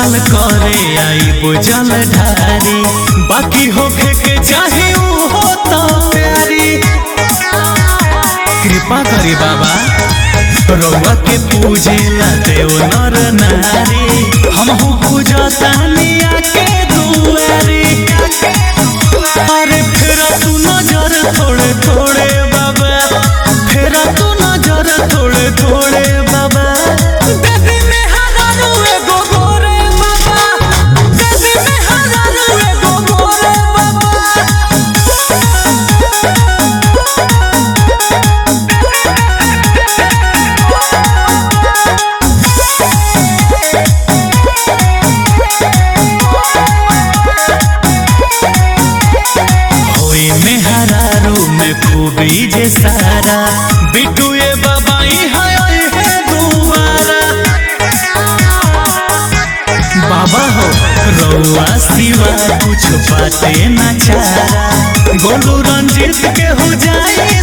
साल करे आई बुझल ढारी बाकी होखे के चाहे ऊ हो तो प्यारी कृपा करी बाबा रउआ के पूजे ला देव नर नारी हमहू पूजतानी आके दुआरी अरे फेरा तू नजर थोड़े थोड़े बाबा फेरा तू नजर थोड़े थोड़े बाबा देवी में हजारू एगो गोरे बाबा देवी में हजारू एगो गोरे बाबा होई में हरारू में खूबी जे सारा बिटू ये बाबाई है ओए है दुआरा बाबा हो रउआ सिवा कुछ बाते न चारा गोलू रंजीत के हो जाए